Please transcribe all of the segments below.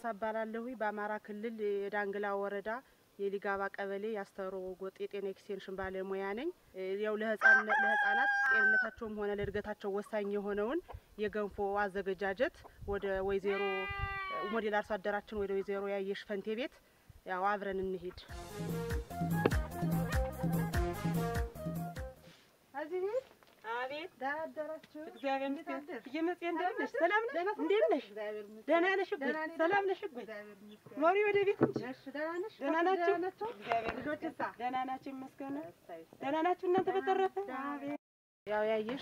እባላለሁ። በአማራ ክልል የዳንግላ ወረዳ የሊጋባ ቀበሌ የአስተሮ ጎጥ የጤና ኤክስቴንሽን ባለሙያ ነኝ። ያው ለህጻናት ጤንነታቸውም ሆነ ለእድገታቸው ወሳኝ የሆነውን የገንፎ አዘገጃጀት ወደ ወይዘሮ ሞዴል አርሶ አደራችን ወደ ወይዘሮ ያየሽ ፈንቴ ቤት ያው አብረን እንሂድ። እዚህ ቤት አቤት ደህና አደራችሁ? እግዚአብሔር እንዴት ይመስገን። አደርሽ? እየመጽ እንደምን ነሽ? አደርሽ? ሰላም ነሽ? ደህና ነሽ? እንዴት ነሽ? እግዚአብሔር ይመስገን። ደህና ነሽ? እጎይ? ደህና ነኝ፣ ሰላም ደህና ነሽ? እጎይ? እግዚአብሔር ይመስገን። ኖሪ ወደ ቤት እንጂ እሺ፣ ደህና ነሽ? ደህና ናችሁ? ደህና ናቸው? እግዚአብሔር ልጆች ይመስገን። እሳ? ደህና ናችሁ? ይመስገን። እሰይ፣ እሰይ። ደህና ናችሁ እናንተ በተረፈ? ደህና አቤት ያው ያየሽ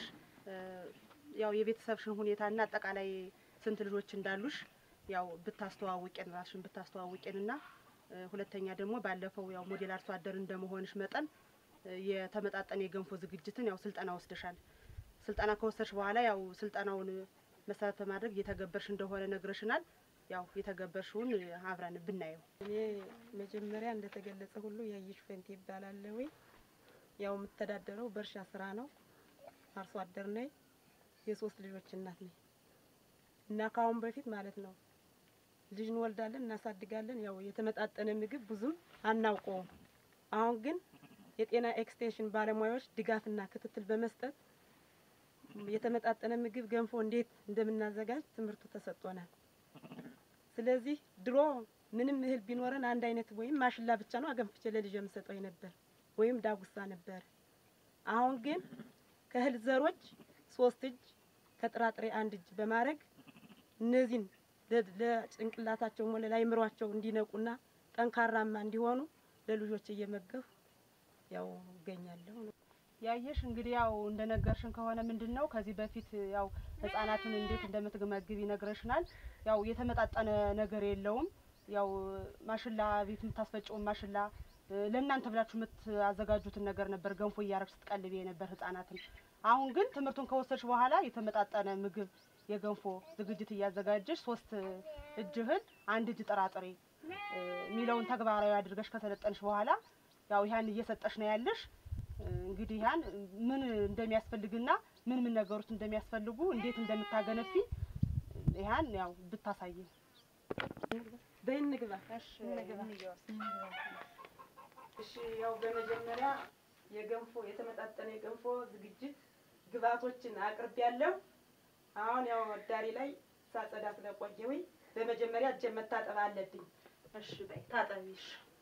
ያው የቤተሰብሽን ሁኔታና አጠቃላይ ስንት ልጆች እንዳሉሽ ያው ብታስተዋውቂን ራስሽን ብታስተዋውቂንና ሁለተኛ ደግሞ ባለፈው ያው ሞዴል አርሶ አደር እንደመሆንሽ መጠን የተመጣጠነ የገንፎ ዝግጅትን ያው ስልጠና ወስደሻል። ስልጠና ከወሰድሽ በኋላ ያው ስልጠናውን መሰረት በማድረግ እየተገበርሽ እንደሆነ ነግረሽናል። ያው የተገበርሽውን አብረን ብናየው። እኔ መጀመሪያ እንደተገለጸ ሁሉ ያየሽ ፈንቴ ይባላለሁ። ያው የምተዳደረው በእርሻ ስራ ነው። አርሶ አደር ነኝ። የሶስት ልጆች እናት ነኝ እና ከአሁን በፊት ማለት ነው ልጅ እንወልዳለን፣ እናሳድጋለን። ያው የተመጣጠነ ምግብ ብዙም አናውቀውም። አሁን ግን የጤና ኤክስቴንሽን ባለሙያዎች ድጋፍና ክትትል በመስጠት የተመጣጠነ ምግብ ገንፎ እንዴት እንደምናዘጋጅ ትምህርቱ ተሰጥቶናል። ስለዚህ ድሮ ምንም እህል ቢኖረን አንድ አይነት ወይም ማሽላ ብቻ ነው አገንፍቼ ለልጅ የምሰጠው ነበር፣ ወይም ዳጉሳ ነበር። አሁን ግን ከእህል ዘሮች ሶስት እጅ ከጥራጥሬ አንድ እጅ በማድረግ እነዚህን ለ- ለጭንቅላታቸው ሆነ ለአይምሯቸው እንዲነቁና ጠንካራማ እንዲሆኑ ለልጆች እየመገብ ያው እገኛለሁ። ያየሽ እንግዲህ ያው እንደነገርሽን ከሆነ ምንድን ነው ከዚህ በፊት ያው ህጻናትን እንዴት እንደምትመግብ ይነግረሽናል። ያው የተመጣጠነ ነገር የለውም። ያው ማሽላ ቤት የምታስፈጨውን ማሽላ እ፣ ለእናንተ ብላችሁ የምታዘጋጁትን ነገር ነበር ገንፎ እያረግሽ ስትቀልቤ የነበር ህጻናትን። አሁን ግን ትምህርቱን ከወሰድሽ በኋላ የተመጣጠነ ምግብ የገንፎ ዝግጅት እያዘጋጀሽ ሶስት እጅ እህል አንድ እጅ ጥራጥሬ እ፣ የሚለውን ተግባራዊ አድርገሽ ከሰለጠንሽ በኋላ ያው ያን እየሰጠሽ ነው ያለሽ። እንግዲህ ያን ምን እንደሚያስፈልግና ምን ምን ነገሮች እንደሚያስፈልጉ እንዴት እንደምታገነፊ ያን ያው ብታሳይን። በይ እንግባ። እሺ እንግባ። እሺ ያው በመጀመሪያ የገንፎ የተመጣጠነ የገንፎ ዝግጅት ግብአቶችን አቅርብ ያለው አሁን ያው ዳሪ ላይ ሳጸዳ ስለቆየሁኝ በመጀመሪያ እጄ መታጠብ አለብኝ። እሺ በይ ታጠቢሽ።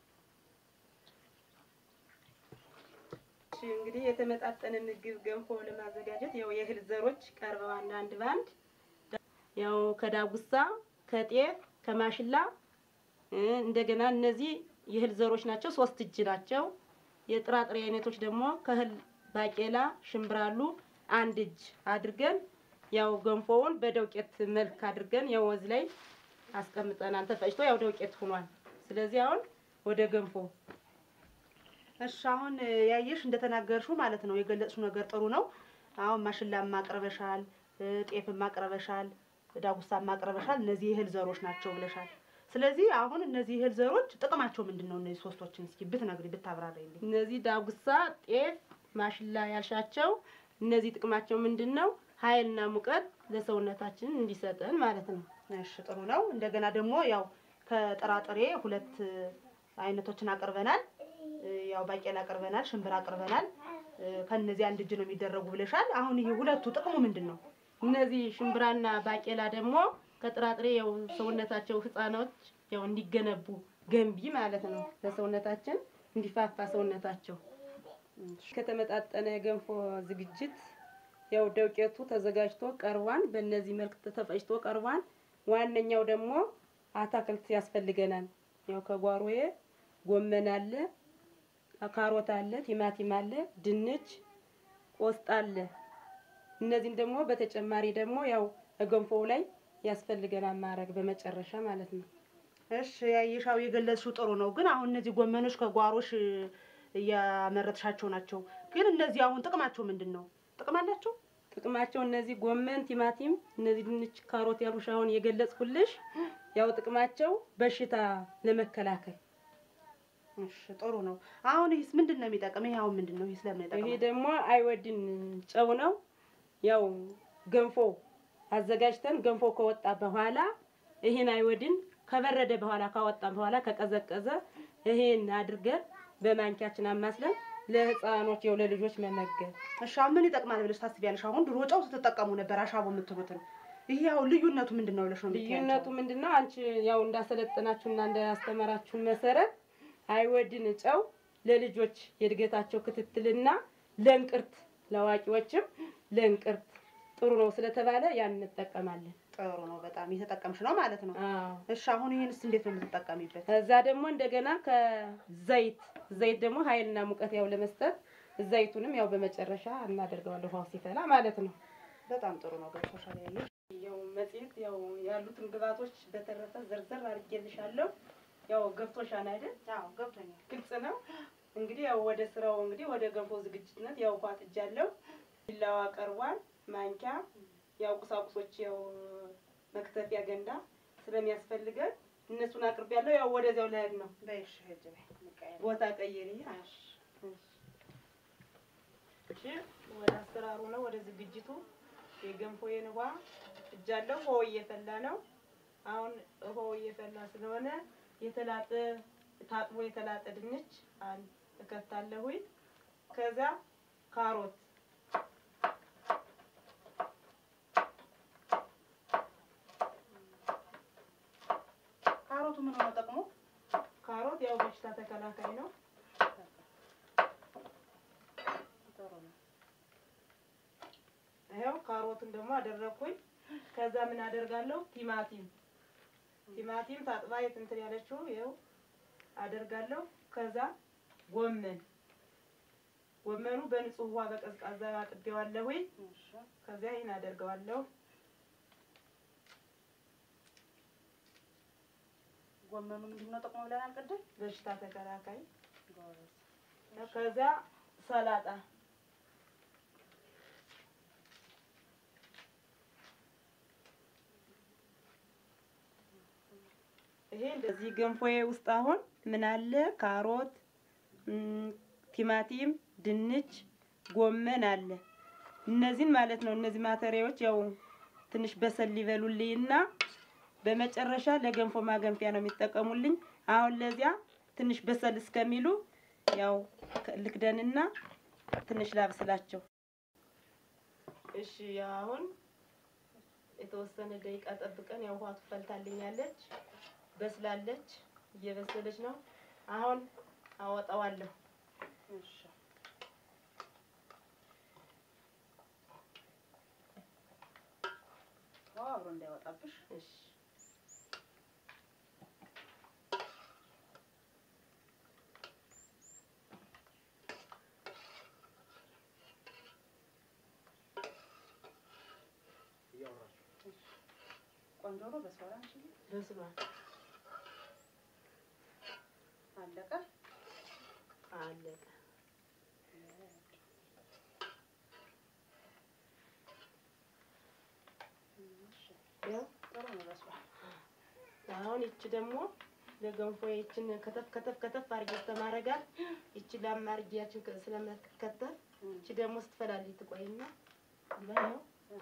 እሺ እንግዲህ የተመጣጠነ ምግብ ገንፎ ለማዘጋጀት ያው የእህል ዘሮች ቀርበዋል አንድ ባንድ ያው ከዳጉሳ፣ ከጤፍ፣ ከማሽላ እ፣ እንደገና እነዚህ የእህል ዘሮች ናቸው። ሶስት እጅ ናቸው። የጥራጥሬ አይነቶች ደግሞ ከእህል ባቄላ፣ ሽምብራሉ አንድ እጅ አድርገን ያው ገንፎውን በደውቄት መልክ አድርገን ያው ወዝ ላይ አስቀምጠናል። ተፈጭቶ ያው ደውቄት ሆኗል። ስለዚህ አሁን ወደ ገንፎ እሺ አሁን ያየሽ እንደተናገርሽው ማለት ነው የገለጽሽው ነገር ጥሩ ነው። አሁን ማሽላም ማቅረበሻል፣ እ፣ ጤፍም ማቅረበሻል፣ ዳጉሳም ማቅረበሻል። እነዚህ የእህል ዘሮች ናቸው ብለሻል። ስለዚህ አሁን እነዚህ የእህል ዘሮች ጥቅማቸው ምንድን ነው? እነዚህ ሶስቶችን እስኪ ብትነግሪ ብታብራሪልኝ። እነዚህ ዳጉሳ፣ ጤፍ፣ ማሽላ ያልሻቸው እነዚህ ጥቅማቸው ምንድን ነው? ኃይልና ሙቀት ለሰውነታችን እንዲሰጠን ማለት ነው። እሺ ጥሩ ነው። እንደገና ደግሞ ያው ከጥራጥሬ ሁለት አይነቶችን አቅርበናል። እ፣ ያው ባቄላ አቅርበናል፣ ሽምብራ አቅርበናል። እ፣ ከእነዚህ አንድ እጅ ነው የሚደረጉ ብለሻል። አሁን ይሄ ሁለቱ ጥቅሙ ምንድን ነው? እነዚህ ሽምብራና ባቄላ ደግሞ ከጥራጥሬ ያው ሰውነታቸው ህፃኖች ያው እንዲገነቡ ገንቢ ማለት ነው። ለሰውነታችን እንዲፋፋ ሰውነታቸው ከተመጣጠነ የገንፎ ዝግጅት ያው ደውቄቱ ተዘጋጅቶ ቀርቧን። በእነዚህ መልክ ተፈጭቶ ቀርቧን። ዋነኛው ደግሞ አታክልት ያስፈልገናል። ያው ከጓሮዬ ጎመን አለ፣ ካሮት አለ፣ ቲማቲም አለ፣ ድንች፣ ቆስጣ አለ። እነዚህን ደግሞ በተጨማሪ ደግሞ ያው ገንፎው ላይ ያስፈልገናል ማድረግ በመጨረሻ ማለት ነው። እሺ ያየሻው የገለጽሽው ጥሩ ነው። ግን አሁን እነዚህ ጎመኖች ከጓሮሽ እያመረትሻቸው ናቸው። ግን እነዚህ አሁን ጥቅማቸው ምንድን ነው? ጥቅም አላቸው? ጥቅማቸው እነዚህ ጎመን፣ ቲማቲም፣ እነዚህ ድንች፣ ካሮት ያሉሽ አሁን የገለጽኩልሽ ያው ጥቅማቸው በሽታ ለመከላከል እሺ ጥሩ ነው። አሁን ይህስ ምንድን ነው የሚጠቅም? ይሄ አሁን ምንድን ነው? ይህ ስለምን ይሄ ይጠቅማል? ደግሞ አይወድን ጨው ነው። ያው ገንፎ አዘጋጅተን ገንፎ ከወጣ በኋላ ይሄን አይወድን ከበረደ በኋላ ካወጣን በኋላ ከቀዘቀዘ ይሄን አድርገን በማንኪያችን አማስለን ለህፃኖች የው ለልጆች መመገብ እሺ አሁን ምን ይጠቅማል ብለሽ ታስቢያለሽ? አሁን ድሮ ጨው ስትጠቀሙ ነበር አሻቦ የምትሉትን። ይሄ አሁን ልዩነቱ ምንድን ነው ብለሽ ነው የምትያቸው? ልዩነቱ ምንድን ነው? አንቺ ያው እንዳሰለጠናችሁና እንዳስተማራችሁን መሰረት አይወድን ጨው ለልጆች የእድገታቸው ክትትልና ለእንቅርት ለአዋቂዎችም ለእንቅርት ጥሩ ነው ስለተባለ ያን እንጠቀማለን። ጥሩ ነው። በጣም እየተጠቀምሽ ነው ማለት ነው። አዎ። እሺ አሁን ይሄንስ እንዴት ነው የምትጠቀሚበት? ከዛ ደግሞ እንደገና ከዘይት ዘይት ደግሞ ኃይልና ሙቀት ያው ለመስጠት ዘይቱንም ያው በመጨረሻ እናደርገዋለን ውሃው ሲፈላ ማለት ነው። በጣም ጥሩ ነው። ገብቶሻል ያየሽ ያው መጽሔት ያው ያሉትን ግብአቶች በተረፈ ዘርዘር አድርጌልሻለሁ። ያው ገብቶሻል አይደል? አዎ ገብቶኛል። ግልጽ ነው። እንግዲህ ያው ወደ ስራው እንግዲህ ወደ ገንፎ ዝግጅትነት ያው ውሃ ጥጃለሁ። ቢላዋ ቀርቧል። ማንኪያ ያው ቁሳቁሶች ያው መክተፊያ ገንዳ ስለሚያስፈልገን እነሱን አቅርቤያለሁ። ያው ወደዚያው ልሄድ ነው። በይሽ ሂጅ በይ እንቀያየር። ቦታ ቀይሪ። እሺ እሺ ወደ አሰራሩ ነው፣ ወደ ዝግጅቱ የገንፎዬን ውሃ እጃለሁ። ውሃው እየፈላ ነው። አሁን ውሃው እየፈላ ስለሆነ የተላጠ ታጥቦ የተላጠ ድንች አንድ እከታለሁኝ። ከዛ ካሮት ካሮቱ ምን ሆነ ጠቅሞ? ካሮት ያው በሽታ ተከላካይ ነው። ጥሩ ነው። ይኸው ካሮቱን ደግሞ አደረኩኝ። ከዛ ምን አደርጋለሁ? ቲማቲም ቲማቲም ታጥባ የትንትን ያለችው ይኸው አደርጋለሁ። ከዛ ጎመን ጎመኑ በንጹህ ውሃ በቀዝቃዛ አጥቤዋለሁኝ። እሺ ከዚያ ይህን አደርገዋለሁ። ጎመኑ ምንድን ነው ጥቅሙ ብለናል ቅድም? በሽታ ተከላካይ። ጎበዝ። ከዛ ሰላጣ ይሄ እንደዚህ ገንፎዬ ውስጥ አሁን ምን አለ? ካሮት፣ እም፣ ቲማቲም፣ ድንች፣ ጎመን አለ። እነዚህን ማለት ነው። እነዚህ ማተሪያዎች ያው ትንሽ በሰል ሊበሉልኝና በመጨረሻ ለገንፎ ማገንፊያ ነው የሚጠቀሙልኝ። አሁን ለዚያ ትንሽ በሰል እስከሚሉ ያው ከ- ልክደንና ትንሽ ላብስላቸው። እሺ ያው አሁን የተወሰነ ደቂቃ ጠብቀን ያው ውሃ ትፈልታልኛለች፣ በስላለች፣ እየበሰለች ነው። አሁን አወጣዋለሁ። እሺ ውሃው አብሮ እንዳይወጣብሽ። እሺ ቆንጆ ነው። በስዋላ አንቺ በስሏል። አለቀ። አለቀ። ያው ጥሩ ነው። በስሏል። አሁን ይቺ ደግሞ ለገንፎ ይችን ከተፍ ከተፍ ከተፍ አድርጌ ተማረጋት ይቺ ላም አድርጌያችን ስለመከተፍ ይቺ ደግሞ ስትፈላልኝ ትቆይና ያው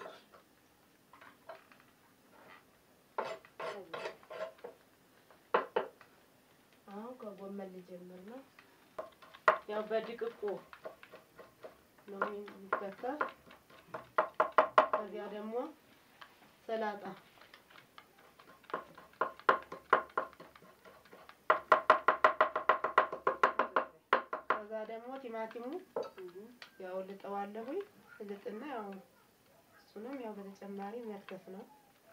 አሁን ከጎመን ልጀምር ነው። ያው በድቅቁ ነው የሚከተፍ። ከዚያ ደግሞ ሰላጣ ከዛ ደግሞ ቲማቲሙ ያው ልጠዋለሁኝ ልጥና ያው እሱንም ያው በተጨማሪ መክተፍ ነው።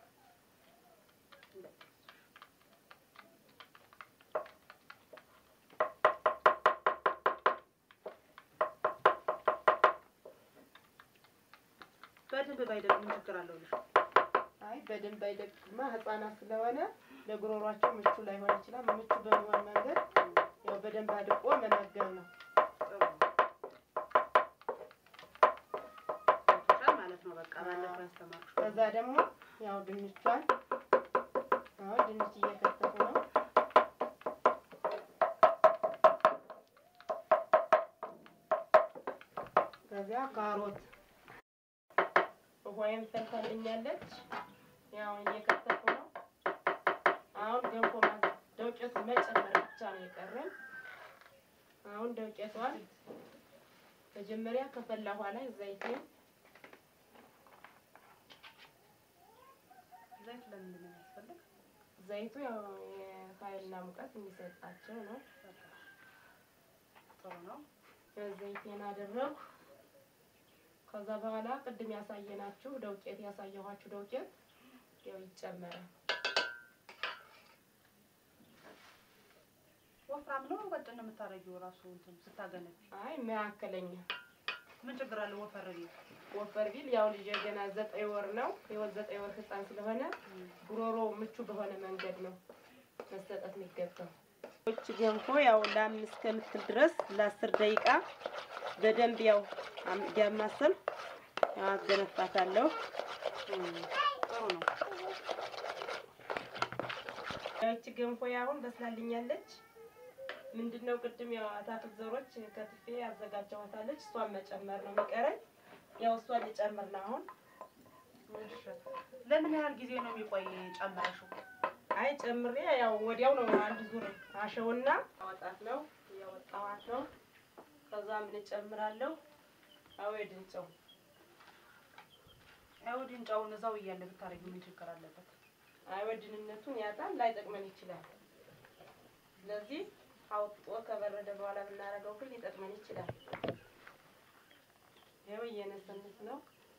በደንብ ባይደቅ ምን ችግር አለው ልሽ? አይ በደንብ አይደቅማ ህፃናት ስለሆነ ለጉሮሯቸው ምቹ ላይሆን ይችላል። ምቹ በሚሆን መንገድ ያው በደንብ አድቆ መመገብ ነው። ጥሩ ነው። ገብቶሻል ማለት ነው። በቃ ባለፈው ያስተማርኩሽ ከዛ ደግሞ ያው ድንቿን አሁን ድንች እየከተፉ ነው። ከዚያ ካሮት ውሃዬን ፈልታልኛለች። ያው እየከተፉ ነው። አሁን ገንፎ ማዘ- ዱቄት መጨመር ብቻ ነው የቀረን። አሁን ዱቄቷን መጀመሪያ ከፈላ በኋላ ዘይቴን ዘይት ለምንድን ነው የሚያስፈልግ? ዘይቱ ያው የኃይልና ሙቀት የሚሰጣቸው ነው። ጥሩ ነው። ዘይቴን አደረኩ። ከዛ በኋላ ቅድም ያሳየናችሁ ዱቄት ያሳየኋችሁ ዱቄት ያው ይጨመራል። ወፍራም ነው ቀጭን ነው የምታረጊው? ራሱ እንትን ስታገነቢ አይ መካከለኛ ምን ችግር አለ? ወፈር ቢል ወፈር ቢል ያው ልጅ ገና ዘጠኝ ወር ነው። የወር ዘጠኝ ወር ህፃን ስለሆነ ጉሮሮ ምቹ በሆነ መንገድ ነው መሰጠት የሚገባው። ች ገንፎ ያው ለአምስት ከምትል ድረስ ለአስር ደቂቃ በደንብ ያው እያማሰል አገነፋታለሁ። ጥሩ ነው። ያቺ ገንፎ አሁን በስላልኛለች። ምንድነው ቅድም ያው አታክልት ዘሮች ከትፌ አዘጋጀዋታለች። እሷን መጨመር ነው የሚቀረኝ። ያው እሷን ልጨምር ነው አሁን። እሺ። ለምን ያህል ጊዜ ነው የሚቆይ ጨምረሽው? አይ ጨምሬ ያው ወዲያው ነው አንድ ዙር አሸውና አወጣት ነው እያወጣኋት ነው። ከዛ ምን እጨምራለሁ? አወድን ጨው አይሁድን ጨውን እዛው እያለ ብታረጊው ምን ችግር አለበት? አይወድንነቱን ያጣል፣ ላይጠቅመን ይችላል። ስለዚህ አውጥቶ ከበረደ በኋላ ብናደርገው ግን ሊጠቅመን ይችላል። ይኸው እየነሰነስ ነው።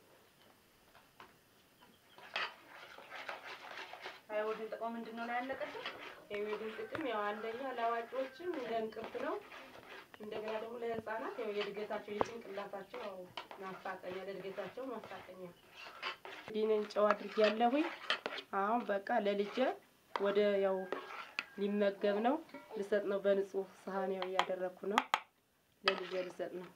አይሁድን ጥቅሙ ምንድን ነው ላይ ያለቀችው? የወድን ጥቅም ያው አንደኛ ለአዋቂዎችም እንደ እንቅርት ነው። እንደገና ደግሞ ለህፃናት ያው የእድገታቸው የጭንቅላታቸው ያው ማፋጠኛ ለእድገታቸው ማፋጠኛ ዲንን ጨው አድርጌያለሁኝ። አሁን በቃ ለልጄ ወደ ያው ሊመገብ ነው ልሰጥ ነው። በንጹህ ሳህን ያው እያደረኩ ነው ለልጄ ልሰጥ ነው።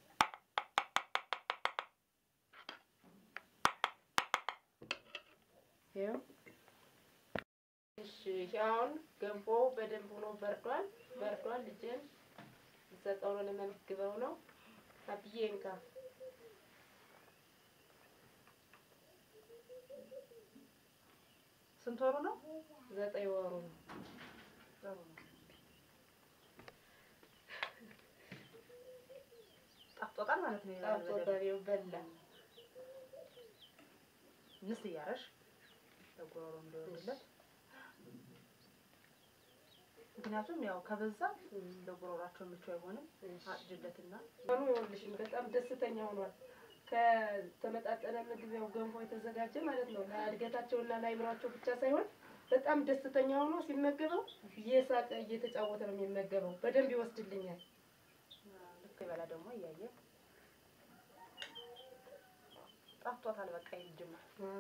ይኸው እሺ፣ አሁን ገንፎ በደንብ ሆኖ በርዷል በርዷል። ልጄን ልሰጠው ነው ልመግበው ነው። አብዬ እንካ ስንት ወሩ ነው? ዘጠኝ ወሩ ነው። ጥሩ ነው። ጣፍጦታል ማለት ነው። ጣፍጦ በሬው በላ። ምስ እያረሽ ለጉሮሮ እንዲሆንለት ምክንያቱም ያው ከበዛ ለጉሮሯቸው ምቹ አይሆንም። አጭጅለትና ሆኖ ይኸውልሽ በጣም ደስተኛ ሆኗል። ከተመጣጠነ ምግብ ያው ገንፎ የተዘጋጀ ማለት ነው። ለእድገታቸውና ለአይምሯቸው ብቻ ሳይሆን በጣም ደስተኛ ሆኖ ሲመገበው እየሳቀ እየተጫወተ ነው የሚመገበው። በደንብ ይወስድልኛል። ልክ ይበላ ደግሞ እያየ ጣፍጦታል። በቃ ይልጅማ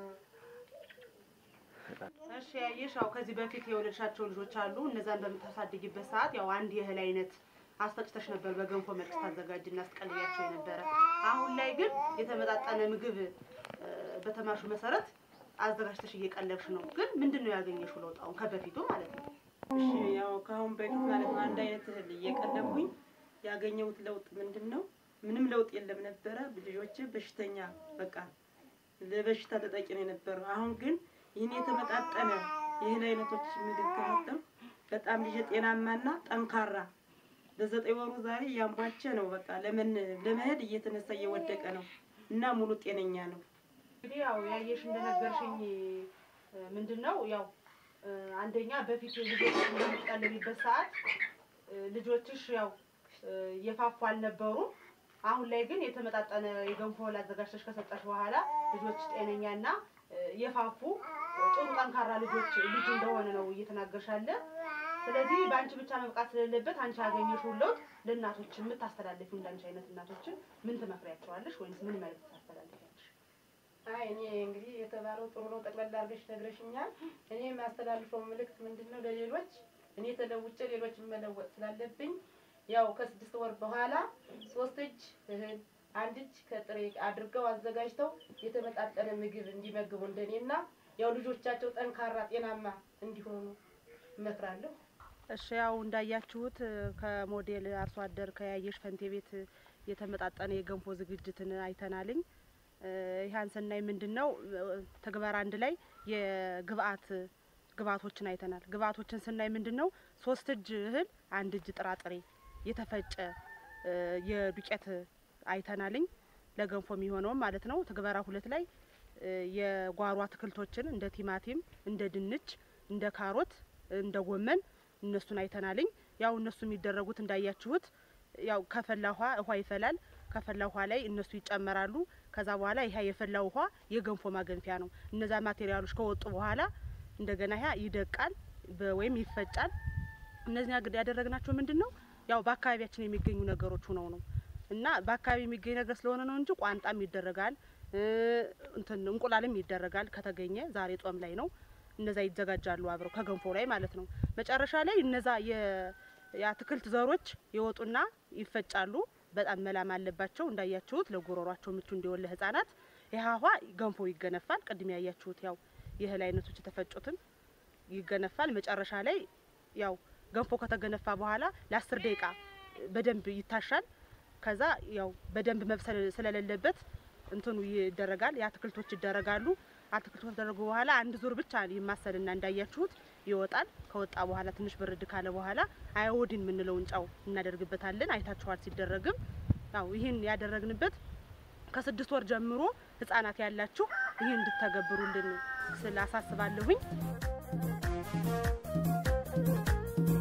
እሺ ያየሽ፣ ያው ከዚህ በፊት የወለድሻቸው ልጆች አሉ። እነዛን በምታሳድጊበት ሰዓት ያው አንድ የእህል አይነት አስፈጭተሽ ነበር በገንፎ መልክ ታዘጋጅና አስቀልያቸው የነበረ። አሁን ላይ ግን የተመጣጠነ ምግብ እ፣ በተማርሹ መሰረት አዘጋጅተሽ እየቀለብሽ ነው። ግን ምንድን ነው ያገኘሽው ለውጥ አሁን ከበፊቱ ማለት ነው? እሺ ያው ከአሁን በፊት ማለት ነው አንድ አይነት እህል እየቀለብኩኝ ያገኘሁት ለውጥ ምንድን ነው? ምንም ለውጥ የለም ነበረ። ልጆች በሽተኛ በቃ ለበሽታ ተጠቂ ነው የነበረው። አሁን ግን ይህን የተመጣጠነ የእህል አይነቶች ምግብ ከመጠም በጣም ልጅ ጤናማና ጠንካራ በዘጠኝ ወሩ ዛሬ እያንቧቸ ነው። በቃ ለምን ለመሄድ እየተነሳ እየወደቀ ነው እና ሙሉ ጤነኛ ነው። እንግዲህ ያው ያየሽ እንደነገርሽኝ ምንድን ነው ያው እ፣ አንደኛ በፊት ልጆች በምትቀልቢበት ሰዓት እ፣ ልጆችሽ ያው እ፣ የፋፉ አልነበሩም። አሁን ላይ ግን የተመጣጠነ የገንፎ እህል አዘጋጅተሽ ከሰጠሽ በኋላ ልጆች ጤነኛና እ፣ የፋፉ እ፣ ጥሩ ጠንካራ ልጆች ልጅ እንደሆነ ነው እየተናገርሽ ያለ። ስለዚህ በአንቺ ብቻ መብቃት ስለሌለበት አንቺ ያገኘሽውን ለውጥ ለእናቶች የምታስተላልፊው እንዳንቺ አይነት እናቶችን ምን ትመክሪያቸዋለሽ? ወይስ ምን መልዕክት ታስተላልፊያለሽ? አይ እኔ እንግዲህ የተባለው ጥሩ ነው። ጠቅላላ አድርገሽ ነግረሽኛል። እኔ የሚያስተላልፈው ምልክት ምንድን ነው? ለሌሎች እኔ ተለውጬ ሌሎች መለወጥ ስላለብኝ ያው ከስድስት ወር በኋላ ሶስት እጅ እህል አንድ እጅ ከጥሬ አድርገው አዘጋጅተው የተመጣጠነ ምግብ እንዲመግቡ እንደኔና ያው ልጆቻቸው ጠንካራ ጤናማ እንዲሆኑ እመክራለሁ። እሺ ያው እንዳያችሁት እ፣ ከሞዴል አርሶ አደር ከያየሽ ፈንቴ ቤት የተመጣጠነ የገንፎ ዝግጅትን አይተናልኝ። እ፣ ይህን ስናይ ምንድን ነው እ፣ ተግባር አንድ ላይ የግብአት ግብአቶችን አይተናል። ግብአቶችን ስናይ ምንድን ነው ሶስት እጅ እህል አንድ እጅ ጥራጥሬ የተፈጨ እ የዱቄት አይተናልኝ ለገንፎ የሚሆነውም ማለት ነው። ትግበራ ሁለት ላይ እ የጓሮ አትክልቶችን እንደ ቲማቲም፣ እንደ ድንች፣ እንደ ካሮት፣ እንደ ጎመን እነሱን አይተናልኝ። ያው እነሱ የሚደረጉት እንዳያችሁት ያው ከፈላ ውሃ ውሃ ይፈላል። ከፈላ ውሃ ላይ እነሱ ይጨመራሉ። ከዛ በኋላ ይሄ የፈላ ውሃ የገንፎ ማገንፊያ ነው። እነዛ ማቴሪያሎች ከወጡ በኋላ እንደገና ያ ይደቃል በ- ወይም ይፈጫል። እነዚህ ያግድ ያደረግናቸው ምንድን ነው ያው በአካባቢያችን የሚገኙ ነገሮች ሆነው ነው እና በአካባቢ የሚገኝ ነገር ስለሆነ ነው እንጂ ቋንጣም ይደረጋል እ እንትን እንቁላልም ይደረጋል ከተገኘ። ዛሬ ጾም ላይ ነው። እነዛ ይዘጋጃሉ አብረው ከገንፎ ላይ ማለት ነው። መጨረሻ ላይ እነዛ የ- የአትክልት ዘሮች ይወጡና ይፈጫሉ። በጣም መላም አለባቸው እንዳያችሁት ለጉሮሯቸው ምቹ እንዲሆን ለህፃናት። ይህ ውሃ ገንፎ ይገነፋል። ቅድም ያያችሁት ያው የእህል አይነቶች የተፈጩትን ይገነፋል። መጨረሻ ላይ ያው ገንፎ ከተገነፋ በኋላ ለአስር ደቂቃ በደንብ ይታሻል። ከዛ ያው በደንብ መብሰል ስለሌለበት እንትኑ ይደረጋል፣ የአትክልቶች ይደረጋሉ። አትክልቶች ከተደረጉ በኋላ አንድ ዙር ብቻ ይማሰልና እንዳያችሁት ይወጣል። ከወጣ በኋላ ትንሽ ብርድ ካለ በኋላ አዮዲን የምንለውን ጨው እናደርግበታለን። አይታችኋል ሲደረግም ያው ይህን ያደረግንበት ከስድስት ወር ጀምሮ ህጻናት ያላችሁ ይህን እንድተገብሩልን ስላሳስባለሁኝ።